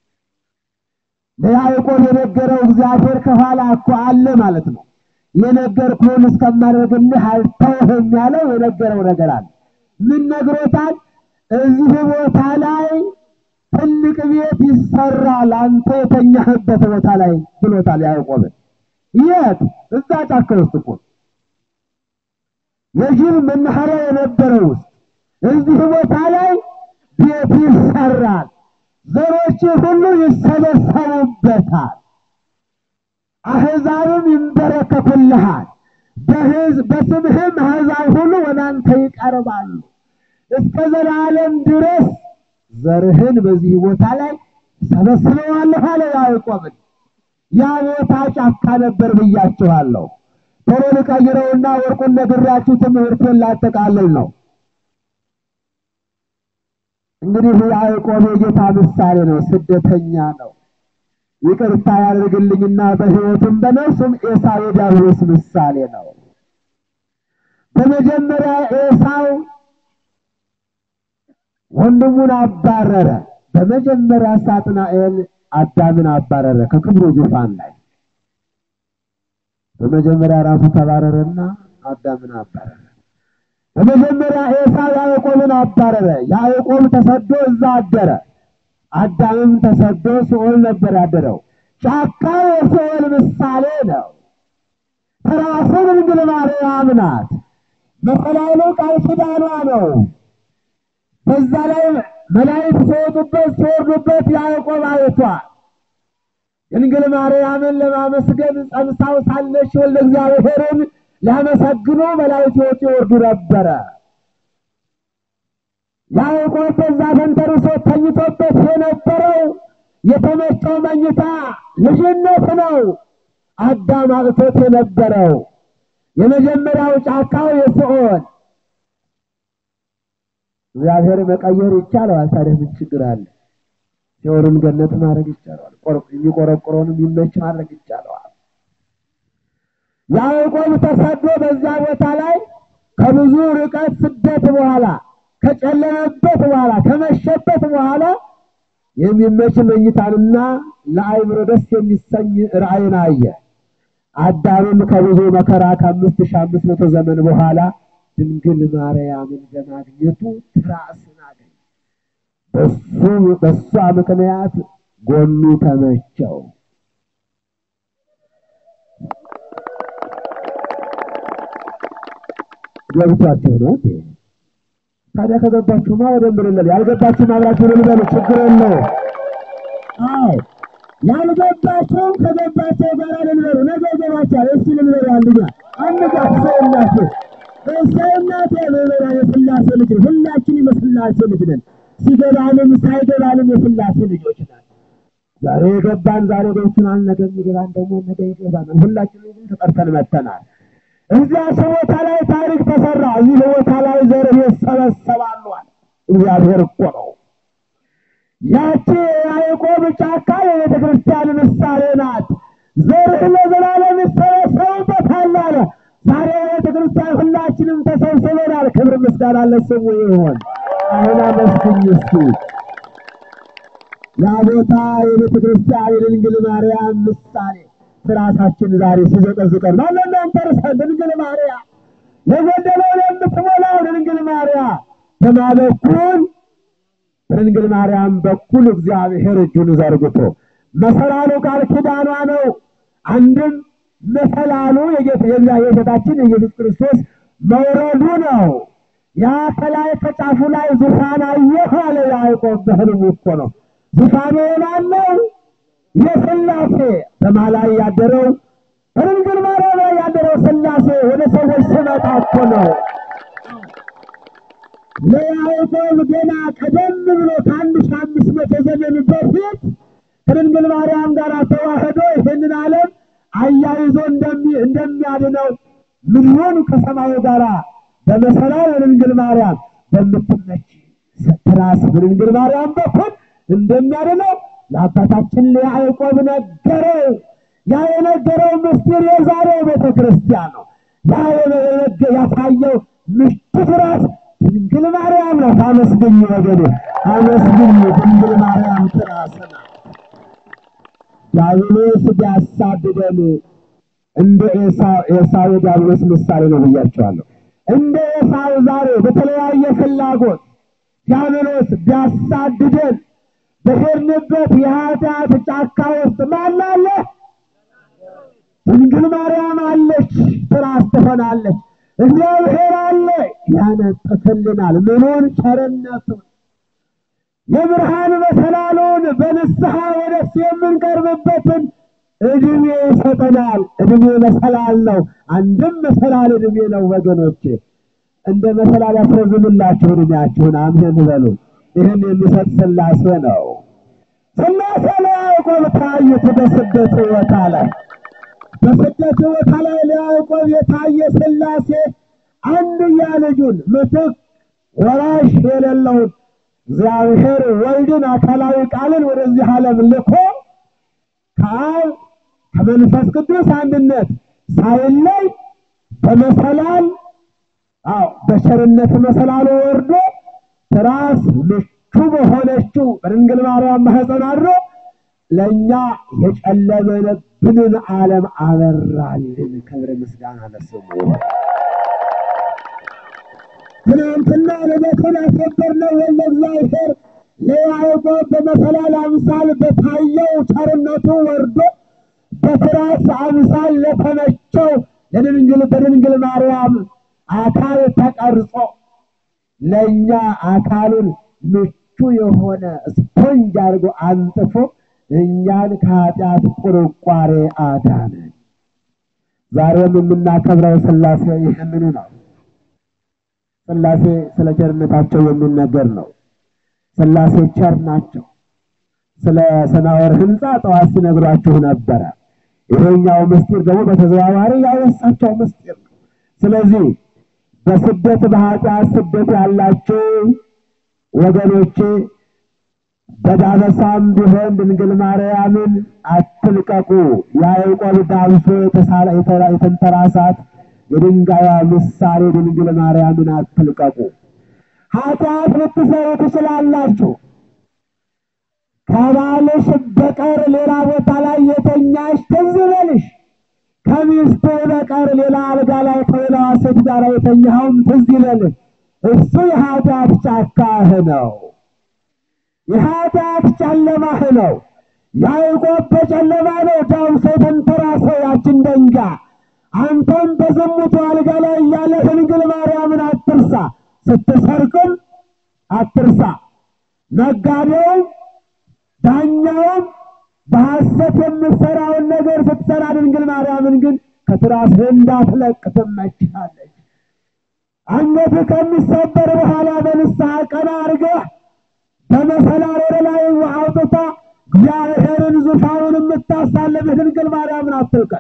ለያዕቆብ የነገረው እግዚአብሔር ከኋላ እኮ አለ ማለት ነው። የነገርኩህን እስከማደርግልህ አልተውህም ያለው የነገረው ነገር አለ። ምን ነግሮታል? እዚህ ቦታ ላይ ትልቅ ቤት ይሰራል አንተ የተኛህበት ቦታ ላይ ብሎታል ያዕቆብን። የት? እዛ ጫካ ውስጥ እኮ የጅብ መናኸሪያ የነበረው ውስጥ እዚህ ቦታ ላይ ቤት ይሰራል፣ ዘሮች ሁሉ ይሰበሰቡበታል፣ አሕዛብም ይንበረከኩልሃል፣ በሕዝብ በስምህም አሕዛብ ሁሉ ወደ አንተ ይቀርባሉ። እስከ ዘላለም ድረስ ዘርህን በዚህ ቦታ ላይ ሰበስበዋለሁ አለ ያዕቆብን። ያ ቦታ ጫካ ነበር ብያችኋለሁ። ቶሎ ልቀይረውና ወርቁን ነግሬያችሁ ትምህርቴን ላጠቃልል ነው። እንግዲህ ያዕቆብ የጌታ ምሳሌ ነው፣ ስደተኛ ነው። ይቅርታ ያደርግልኝና በሕይወቱም በነፍሱም ኤሳው የዲያብሎስ ምሳሌ ነው። በመጀመሪያ ኤሳው ወንድሙን አባረረ። በመጀመሪያ ሳጥናኤል አዳምን አባረረ ከክብሩ ዙፋን ላይ። በመጀመሪያ ራሱ ተባረረና አዳምን አባረረ። በመጀመሪያ ኤሳው ያዕቆብን አባረረ። ያዕቆብ ተሰዶ እዛ አደረ። አዳምም ተሰዶ ሲኦል ነበር ያደረው። ጫካው የሲኦል ምሳሌ ነው። ተራሱ ድንግል ማርያም ናት። መሰላሉ ቃል ኪዳኗ ነው። በዛ ላይ መላእክት ሲወጡበት ሲወርዱበት ያዕቆብ አይቷል። ድንግል ማርያምን ለማመስገን ጸንሳው ሳለች ወልደ እግዚአብሔርን ሊያመሰግኑ መላእክት ይወጡ ይወርዱ ነበረ። ያዕቆብ በዛ ተንተርሶ ተኝቶበት የነበረው የተመቸው መኝታ ልጅነት ነው። አዳም አጥቶት የነበረው የመጀመሪያው ጫካው የሲኦል እግዚአብሔር መቀየር ይቻለዋል። ታዲያ ምን ችግር አለ? ሲኦልን ገነት ማድረግ ይቻለዋል። የሚቆረቆረውንም ይመች ማድረግ ይቻለዋል። ያዕቆብ ተሰዶ በዛ ቦታ ላይ ከብዙ ርቀት ስደት በኋላ ከጨለመበት በኋላ ከመሸበት በኋላ የሚመች መኝታንና ለአይምሮ ደስ የሚሰኝ ራእይን አየ። አዳምም ከብዙ መከራ ከአምስት ሺህ አምስት መቶ ዘመን በኋላ ድንግል ማርያምን በማግኘቱ ትራስን አገኘ። በሱ በሷ ምክንያት ጎኑ ተመቸው። ገብቷቸው ነው እንዴ? ታዲያ ከገባችሁማ ወደ ምርለል ያልገባችሁም አብራችሁ ልበሉ፣ ችግር የለው። አዎ ያልገባችሁም ከገባቸው ጋር ልበሉ። ነገ ይገባችኋል። እስኪ ልበሉ አንድኛ አንጋፍ ሰው እናቴ እሰይ እናቴ ልበላ የስላሴ ልጅ ሁላችን የስላሴ ልጅ ነን። ሲገባንም ሳይገባንም የስላሴ ልጆች ነን። ዛሬ የገባን ዛሬ ገብቶናል። ነገ የሚገባን ደግሞ ነገ ይገባናል። ሁላችንም ግን ተጠርተን መጥተናል። እዚያ ቦታ ላይ ታሪክ ተሰራ። እዚህ ቦታ ላይ ዘርህ ይሰበሰባሉ አለ እግዚአብሔር እኮ ነው። ያቺ የያዕቆብ ጫካ የቤተ ክርስቲያን ምሳሌ ናት። ዘርህ ለዘላለም ይሰበሰቡበታል አለ። ዛሬ የቤተ ክርስቲያን ሁላችንም ተሰብስበናል። ክብር ምስጋና ለስሙ ይሆን። አሁን አመስግኝ እስኪ ያ ቦታ የቤተ ክርስቲያን የድንግል ማርያም ምሳሌ ራሳችን ዛሬ ሲዘቀዝቀን ማንን አንተርሰን ድንግል ማርያም የጎደለውን የምትሞላው ድንግል ማርያም በማ በኩል በድንግል ማርያም በኩል እግዚአብሔር እጁን ዘርግቶ መሰላሉ ቃል ኪዳኗ ነው። አንድም መሰላሉ የጌታችን የኢየሱስ ክርስቶስ መውረዱ ነው። ያ ከላይ ከጫፉ ላይ ዙፋን አየሁ አለ ያዕቆብ በሕልሙ እኮ ነው። ዙፋኑ የማን ነው? የሥላሴ በማን ላይ ያደረው? በድንግል ማርያም ላይ ያደረው ሥላሴ ወደ ሰዎች ሲመጣ እኮ ነው። ለያዕቆብ ገና ቀደም ብሎ ከአንድ ሺህ አምስት መቶ ዘመን በፊት ከድንግል ማርያም ጋር ተዋህዶ ይህንን ዓለም አያይዞ እንደሚያድነው ምድሩን ከሰማዩ ጋር በመሰላል በድንግል ማርያም በምትመች ትራስ በድንግል ማርያም በኩል እንደሚያድነው ለአባታችን ለያዕቆብ ነገረው። ያ የነገረው ምስጢር የዛሬው ቤተ ክርስቲያን ነው። ያ የነገ- ያሳየው ምሽት ራስ ድንግል ማርያም ናት። አመስግኝ ወገኔ፣ አመስግኝ። ድንግል ማርያም ትራስ ናት። ዲያብሎስ ቢያሳድደን እንደ ኤሳው ኤሳው የዲያብሎስ ምሳሌ ነው ብያቸዋለሁ። እንደ ኤሳው ዛሬ በተለያየ ፍላጎት ዲያብሎስ ቢያሳድደን በሄድንበት የኃጢአት ጫካ ውስጥ ማን አለ? ድንግል ማርያም አለች፣ ትራስ ትሆናለች። እግዚአብሔር አለ፣ ያነጥፍልናል። ምኑን? ቸርነቱን የብርሃን መሰላሉን በንስሐ ወደሱ የምንቀርብበትን እድሜ ይሰጠናል። እድሜ መሰላል ነው። አንድም መሰላል እድሜ ነው ወገኖቼ። እንደ መሰላል ያስረዝምላችሁ እድሜያችሁን። አሜን በሉ። ይህን የሚሰጥ ሥላሴ ነው። ሥላሴ ለያዕቆብ ታዩት በስደት ሕይወታ ላይ በስደት ሕይወታ ላይ ለያዕቆብ የታየ ሥላሴ አንድያ ልጁን ምትክ ወራሽ የሌለውን እግዚአብሔር ወልድን አካላዊ ቃልን ወደዚህ ዓለም ልኮ ከአብ ከመንፈስ ቅዱስ አንድነት ሳይለይ በመሰላል አዎ በቸርነት መሰላሉ ወርዶ ትራስ ምቹ በሆነችው በድንግል ማርያም ማኅፀን አድሮ ለእኛ የጨለመብንን ዓለም አበራልን። ክብር ምስጋና ለስሙ ይሁን። ትናንትና ልደቱን ያከበርነው ወልደ እግዚአብሔር ለያዕቆብ በመሰላል አምሳል በታየው ቸርነቱ ወርዶ በትራስ አምሳል ለተመቸው ለድንግል በድንግል ማርያም አካል ተቀርጾ ለእኛ አካሉን ምቹ የሆነ ስፖንጅ አድርጎ አንጥፎ እኛን ከኃጢአት ቁርቋሬ አዳነን። ዛሬም የምናከብረው ሥላሴ ይህንኑ ነው። ሥላሴ ስለ ቸርነታቸው የሚነገር ነው። ሥላሴ ቸር ናቸው። ስለ ሰናወር ሕንፃ ጠዋት ሲነግሯችሁ ነበረ። ይሄኛው ምስጢር ደግሞ በተዘዋዋሪ ያወሳቸው ምስጢር ነው። ስለዚህ በስደት በኃጢአት ስደት ያላችሁ ወገኖቼ በዳበሳም ቢሆን ድንግል ማርያምን አትልቀቁ። ያዕቆብ ዳብሶ የተሳለ የተንተራሳት የድንጋያ ምሳሌ ድንግል ማርያምን አትልቀቁ። ኃጢአት ልትሰሩ ትችላላችሁ። ከባልሽ በቀር ሌላ ቦታ ላይ የተኛሽ ትዝ ይበልሽ። ከሚስቱ በቀር ሌላ አልጋ ላይ ከሌላዋ ሴት ጋር የተኛኸውም ትዝ ይበልህ። እሱ የኃጢአት ጫካህ ነው፣ የኃጢአት ጨለማህ ነው። ያዕቆብ በጨለማ ነው ዳብሶ የተንተራሰው ያችን ደንጋይ። አንተም በዝሙቱ አልጋ ላይ እያለ ድንግል ማርያምን አትርሳ። ስትሰርቅም አትርሳ። ነጋዴውም ዳኛውም በሐሰት የምትሰራውን ነገር ስትሰራ ድንግል ማርያምን ግን ከትራስህ እንዳትለቅ ትመችሃለች። አንገትህ ከሚሰበር በኋላ በንስሐ ቀና አድርገህ በመሰላል ወደ ላይ አውጥታ እግዚአብሔርን ዙፋኑን የምታሳልፍህ ድንግል ማርያምን አትልቀቅ።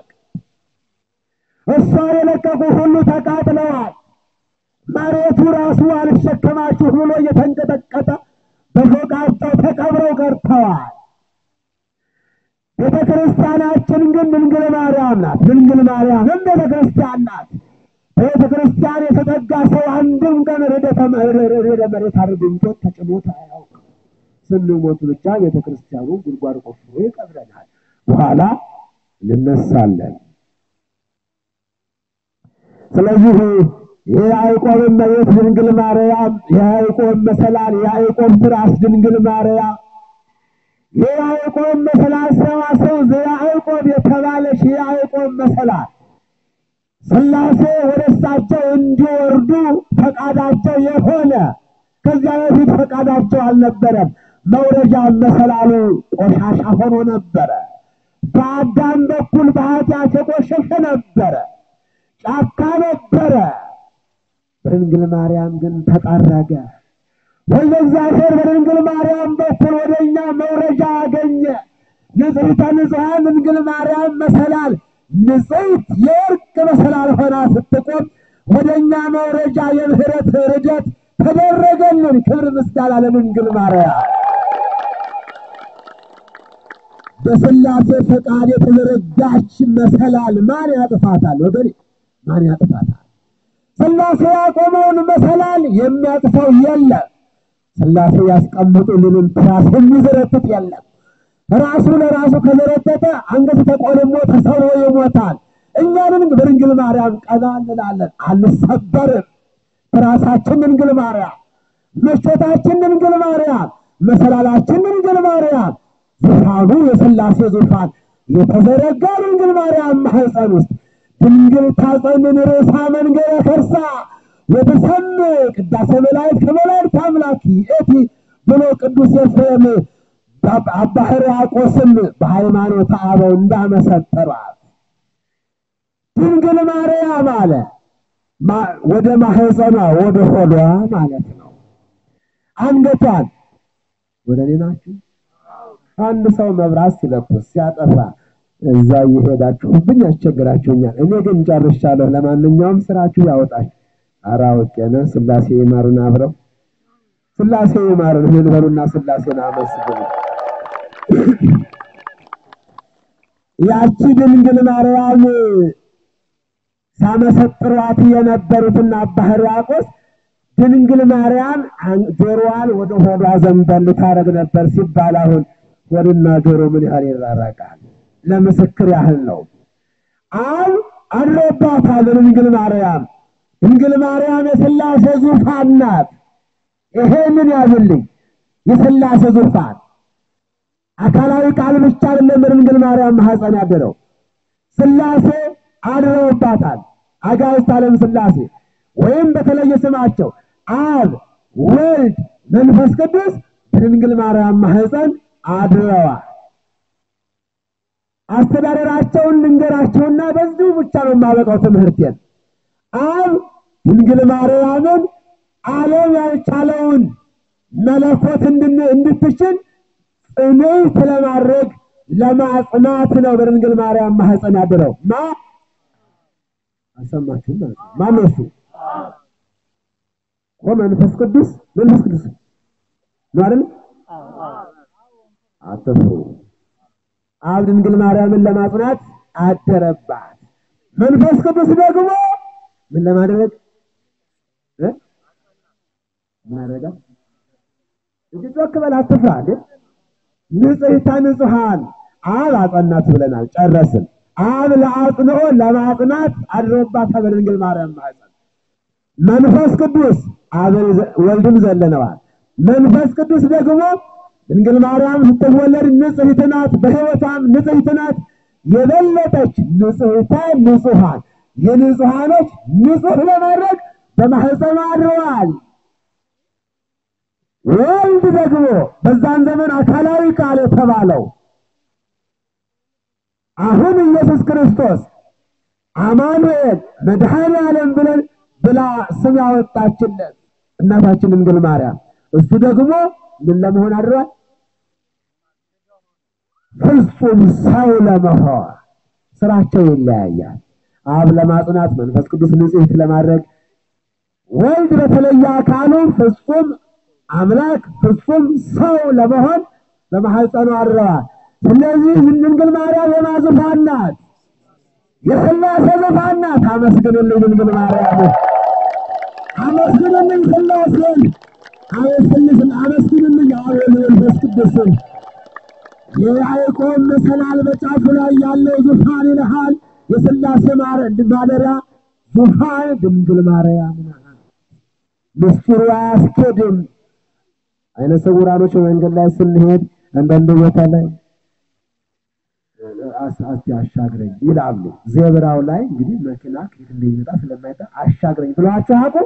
እሷን የለቀቁ ሁሉ ተቃጥለዋል። መሬቱ ራሱ አልሸከማችሁ ብሎ እየተንቀጠቀጠ በሾቃቸው ተቀብረው ቀርተዋል። ቤተ ክርስቲያናችን ግን ድንግል ማርያም ናት። ድንግል ማርያምም ቤተ ክርስቲያን ናት። ቤተ ክርስቲያን የተጠጋ ሰው አንድም ቀን ርደተ መሬት አድርጎት ተጭኖት አያውቅም። ስንሞት ብቻ ቤተ ክርስቲያኑ ጉድጓድ ቆፍሮ ይቀብረናል። በኋላ እንነሳለን። ስለዚህ የያዕቆብ እመቤት ድንግል ማርያም፣ የያዕቆብ መሰላል፣ የያዕቆብ ትራስ ድንግል ማርያም፣ የያዕቆብ መሰላል ሰዋሰው ዘያዕቆብ የተባለች የያዕቆብ መሰላል ሥላሴ ወደ እሳቸው እንዲወርዱ ፈቃዳቸው የሆነ ከዚያ በፊት ፈቃዳቸው አልነበረም። መውረጃ መሰላሉ ቆሻሻ ሆኖ ነበረ። በአዳም በኩል በኃጢአት የቆሸሸ ነበረ፣ ጫካ ነበረ። በድንግል ማርያም ግን ተጠረገ። ወልደ እግዚአብሔር በድንግል ማርያም በኩል ወደ እኛ መውረጃ አገኘ። ንጽሕተ ንጹሐን ድንግል ማርያም መሰላል ንጽሕት የወርቅ መሰላል ሆና ስትቆም ወደ እኛ መውረጃ የምህረት ርደት ተደረገልን። ክብር ምስጋና ለድንግል ማርያም። በስላሴ ፈቃድ የተዘረጋች መሰላል ማን ያጥፋታል? ወገኔ ማን ያጥፋታል? ስላሴ ያቆመውን መሰላል የሚያጥፈው የለም። ስላሴ ያስቀምጡልንን ትራስ የሚዘረጥጥ የለም። ራሱ ለራሱ ከዘረጠጠ አንገት ተቆልሞ ተሰብሮ ይሞታል። እኛንን በድንግል ማርያም ቀና እንላለን፣ አንሰበርም። ራሳችን ድንግል ማርያም፣ ምቾታችን ድንግል ማርያም፣ መሰላላችን ድንግል ማርያም፣ ዙፋኑ የስላሴ ዙፋን የተዘረጋ ድንግል ማርያም ማህፀን ውስጥ ድንግል ታጸንን ርዕሳ መንገረ ከርሳ ወተሰምዕ ቅዳሴ መላእክት ከመላእክት አምላኪ እቲ ብሎ ቅዱስ ኤፍሬም አባ ሕርያቆስም በሃይማኖተ አበው እንዳመሰጠሯት ድንግል ማርያም አለ ወደ ማህፀኗ ወደ ሆዷ ማለት ነው። አንገቷን ወደ እኔ ናችሁ። አንድ ሰው መብራት ሲለኩስ ሲያጠፋ እዛ እየሄዳችሁብኝ ያስቸግራችሁኛል። እኔ ግን ጨርሻለሁ። ለማንኛውም ስራችሁ ያወጣችሁ። ኧረ አውቄ ነው። ስላሴ ይማሩን አብረው ስላሴ ይማሩን። ምን በሉና ስላሴን አመስግኑ። ያቺ ድንግል ማርያም ሳመሰጥሯት የነበሩትና አባ ሕርያቆስ ድንግል ማርያም ጆሮዋን ወደ ሆዷ ዘንበል ታረግ ነበር ሲባል አሁን ሆድና ጆሮ ምን ያህል ይራራቃል? ለምስክር ያህል ነው። አብ አድሮባታል ድንግል ማርያም። ድንግል ማርያም የሥላሴ ዙፋን ናት። ይሄንን ያዝልኝ፣ የሥላሴ ዙፋን አካላዊ ቃል ብቻ አይደለም በድንግል ማርያም ማኅፀን ያደረው ሥላሴ አድረውባታል። አጋዕዝተ ዓለም ሥላሴ ወይም በተለየ ስማቸው አብ፣ ወልድ፣ መንፈስ ቅዱስ በድንግል ማርያም ማኅፀን አድረዋል። አስተዳደራቸውን ልንገራቸውና በዚሁ ብቻ ነው የማበቃው ትምህርቴን። አብ ድንግል ማርያምን ዓለም ያልቻለውን መለኮት እንድትችል ጽንዕት ለማድረግ ለማጽናት ነው በድንግል ማርያም ማኅፀን ያደረው። ማ አልሰማችሁም ማለት ነው። ማነው እሱ? መንፈስ ቅዱስ መንፈስ ቅዱስ ነው አይደል? አትፍሩ። አብ ድንግል ማርያምን ለማጽናት አደረባት። መንፈስ ቅዱስ ደግሞ ምን ለማድረግ እ ምን አደረጋ? እጅ ጮክ በል አትፍራ እንዴ! ንጽሕተ ንጹሐን አብ አጸናት ብለናል፣ ጨረስን። አብ ለአጽንኦ ለማጽናት አድሮባታል በድንግል ማርያም ማኅፀን። መንፈስ ቅዱስ አብን ወልድን ዘለነዋል። መንፈስ ቅዱስ ደግሞ ድንግል ማርያም ስትወለድ ንጽሕት ናት፣ በሕይወቷም ንጽሕት ናት። የበለጠች ንጽሕተ ንጹሐን የንጹሐኖች ንጹሕ ለማድረግ በማኅፀኗ አድረዋል። ወልድ ደግሞ በዛን ዘመን አካላዊ ቃል የተባለው አሁን ኢየሱስ ክርስቶስ አማኑኤል መድኃኔ ዓለም ብለን ብላ ስም ያወጣችለት እናታችን ድንግል ማርያም እሱ ደግሞ ምን ለመሆን አድሯል? ፍጹም ሰው ለመሆን ስራቸው ይለያያል። አብ ለማጽናት፣ መንፈስ ቅዱስ ንጽሕት ለማድረግ፣ ወልድ በተለየ አካሉ ፍጹም አምላክ ፍጹም ሰው ለመሆን በማኅፀኑ አድረዋል። ስለዚህ ድንግል ማርያም የማን ዙፋን ናት? የሥላሴ ዙፋን ናት። አመስግኑልኝ ድንግል ማርያም፣ አመስግኑልኝ ሥላሴን፣ አመስግኑልኝ አብ መንፈስ ቅዱስን። የያዕቆብ መሰላል በጫፉ ላይ ያለው ዙፋን ይልሃል። የሥላሴ ማደሪያ ዙፋን ድንግል ማርያም ናት። ምስጢሩ አያስኬድም። አይነ ስውራኖች መንገድ ላይ ስንሄድ አንዳንድ ቦታ ላይ አስቲ አሻግረኝ ይላሉ። ዜብራው ላይ እንግዲህ መኪና ከየት እንደሚመጣ ስለማይታ አሻግረኝ ብለዋቸው አቁ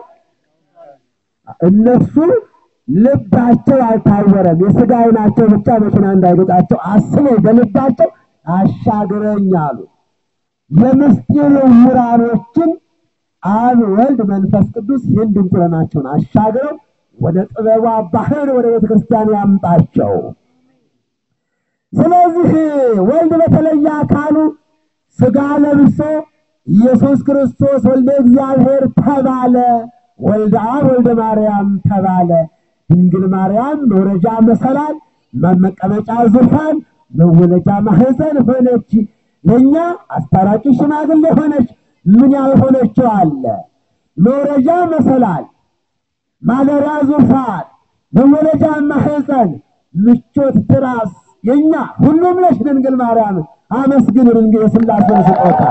እነሱ ልባቸው አልታወረም። የሥጋ ዓይናቸው ብቻ መኪና እንዳይገጫቸው አስበው በልባቸው አሻግረኝ አሉ። የምስጢር ዕውራኖችን አብ፣ ወልድ፣ መንፈስ ቅዱስ ይህን ድንቁርናቸውን አሻግረው ወደ ጥበቧ ባህር ወደ ቤተ ክርስቲያን ያምጣቸው። ስለዚህ ወልድ በተለየ አካሉ ሥጋ ለብሶ ኢየሱስ ክርስቶስ ወልደ እግዚአብሔር ተባለ። ወልደ አብ ወልደ ማርያም ተባለ። ድንግል ማርያም መውረጃ መሰላል፣ መቀመጫ ዙፋን፣ መወለጃ ማህፀን ሆነች። ለእኛ አስታራቂ ሽማግሌ ሆነች። ምን ያልሆነችው አለ? መውረጃ መሰላል፣ ማደሪያ ዙፋን፣ መወለጃ ማህፀን፣ ምቾት ትራስ የኛ ሁሉም ነሽ ድንግል ማርያም። አመስግን ድንግል የሥላሴን ስጦታ።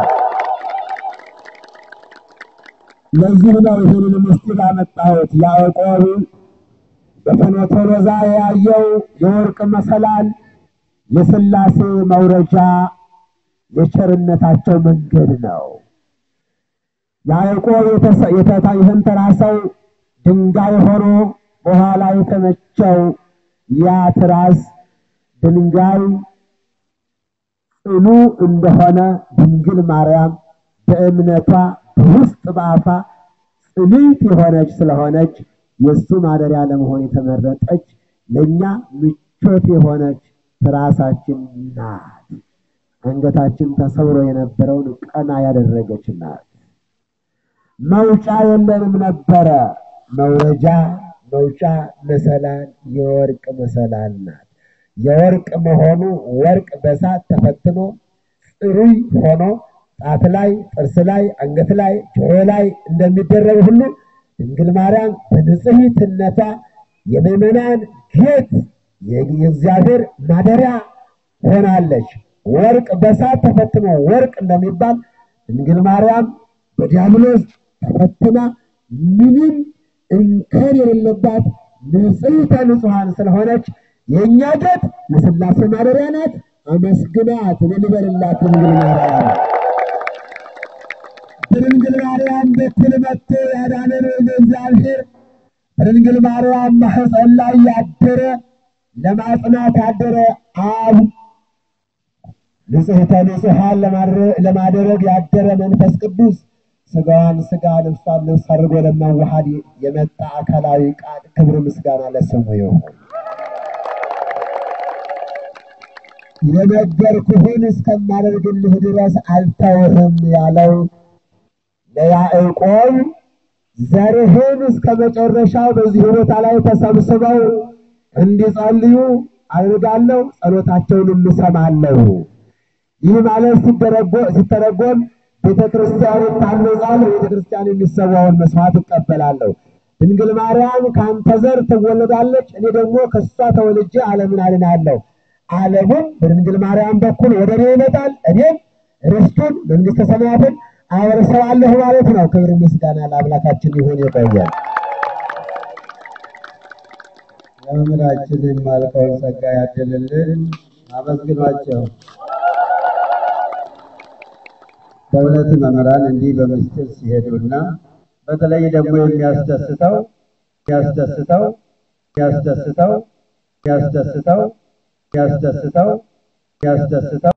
ለዚህ ነው ይህንን ምስጢር ያመጣሁት። ያዕቆብ በፍኖተ ሎዛ ያየው የወርቅ መሰላል የሥላሴ መውረጃ የቸርነታቸው መንገድ ነው። ያዕቆብ የተንተራሰው ድንጋይ ሆኖ በኋላ የተመቸው ያ ትራስ ድንጋይ ጽኑ እንደሆነ ድንግል ማርያም በእምነቷ በውስጥ በአፋ ጽንዕት የሆነች ስለሆነች የእሱ ማደሪያ ለመሆን የተመረጠች ለእኛ ምቾት የሆነች ትራሳችን ናት። አንገታችን ተሰብሮ የነበረውን ቀና ያደረገች ናት። መውጫ የለንም ነበረ። መውረጃ መውጫ መሰላል የወርቅ መሰላል ናት። የወርቅ መሆኑ ወርቅ በሳት ተፈትኖ ጽሩይ ሆኖ ጣት ላይ፣ ጥርስ ላይ፣ አንገት ላይ፣ ጆሮ ላይ እንደሚደረግ ሁሉ ድንግል ማርያም በንጽሕትነቷ የምዕመናን ጌጥ የእግዚአብሔር ማደሪያ ሆናለች። ወርቅ በሳት ተፈትኖ ወርቅ እንደሚባል ድንግል ማርያም በዲያብሎስ ተፈትና ምንም እንከን የሌለባት ንጽሕተ ንጹሐን ስለሆነች የእኛ ጌጥ የሥላሴ ማደሪያ ናት። አመስግናት ልልበልላት ድንግል ማርያም በድንግል ማርያም በኩል መጥቶ ያዳነን እግዚአብሔር በድንግል ማርያም ማኅፀን ላይ ያደረ ለማጽናት ያደረ አብ ንጽሕተ ንጹሐን ለማድረግ ያደረ መንፈስ ቅዱስ ሥጋዋን ሥጋ ልብሷን ልብስ አድርጎ ለማዋሃድ የመጣ አካላዊ ቃል ክብር ምስጋና ለስሙ ይሁን። የነገርኩህን እስከማደርግልህ ድረስ አልተውህም ያለው ለያዕቆብ ዘርህን እስከ መጨረሻው በዚህ ቦታ ላይ ተሰብስበው እንዲጸልዩ አድርጋለሁ፣ ጸሎታቸውን እሰማለሁ። ይህ ማለት ሲተረጎም ቤተ ክርስቲያን ይታነጻል፣ ቤተ ክርስቲያን የሚሰዋውን መስዋዕት እቀበላለሁ። ድንግል ማርያም ከአንተ ዘር ትወለዳለች፣ እኔ ደግሞ ከእሷ ተወልጄ ዓለምን አድናለሁ። ዓለሙም በድንግል ማርያም በኩል ወደ እኔ ይመጣል፣ እኔም ርስቱን መንግሥተ ሰማያትን አወርሰዋለሁ ማለት ነው። ክብር ምስጋና ለአምላካችን ይሁን። የቆየን ለመምህራችን የማልቀውን ጸጋ ያድልልን። አመስግኗቸው። በእውነት መምህራን እንዲህ በምስጢር ሲሄዱና በተለይ ደግሞ የሚያስደስተው የሚያስደስተው የሚያስደስተው የሚያስደስተው የሚያስደስተው የሚያስደስተው